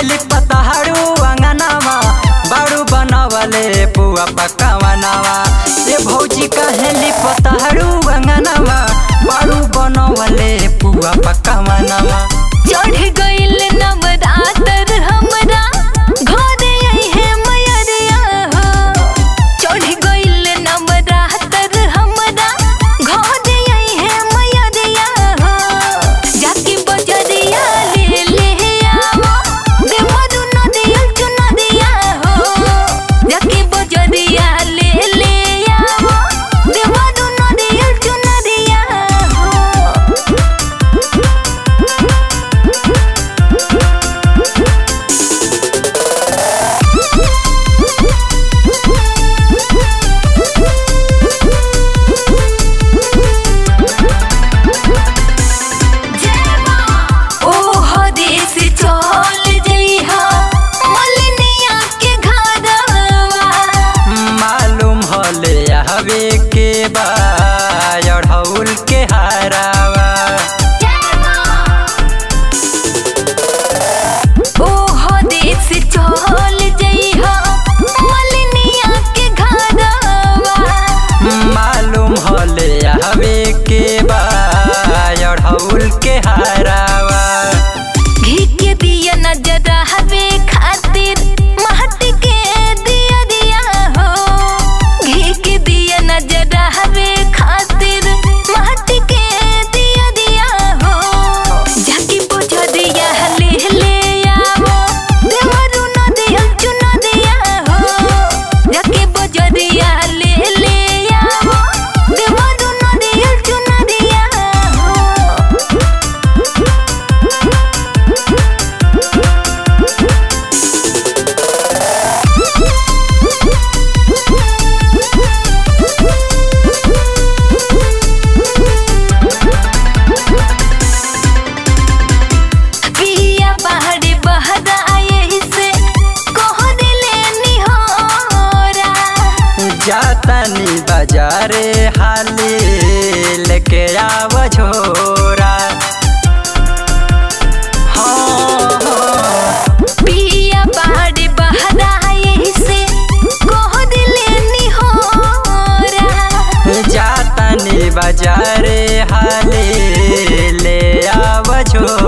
कहली पतहारू अंगनावा बाड़ू बनवले पुआ पकावनावा ए भौजी कहली पतहारू अंगनावा बाड़ू बनवले पुआ पकावनावा चढ़ गइल नवरातर हमरा घरे अइहे मयरिया हो चढ़ गइल नवरातर हमरा घरे अइहे मयरिया हो जाके बजरिया ले ले आवो देवरु नदिया चुनरिया हो जाके बजरिया ले ले आवो देवरु नदिया चुनरिया हो ओ हदेस चल जइहा मलनिया के घरवा मालूम हले हवे के बा अढ़ौल के हारावा ओ हदेस चल जइहा मलनिया के घरवा मालूम हले हवे के बा अढ़ौल के हारावा घी के दिया नजर हवे खातिर महट के दिया दिया हो घी के दिया नजर हवे खातिर महट के दिया दिया हो जाके पोछा दिया ले ले आवो देवरु न दिया चुना दिया हो जाके पोछा दिया ले ले आवो देवरु न दिया चुना दिया हो पिया पहाड़ी बहरा आए से कह दिले निहोरा जातनी बाजारे हाली लेके आव झोरा हाँ, हाँ, पिया पहाड़ी बहरा आए से कह दिले निहोरा जातनी बाजारे हाली ले आव झोरा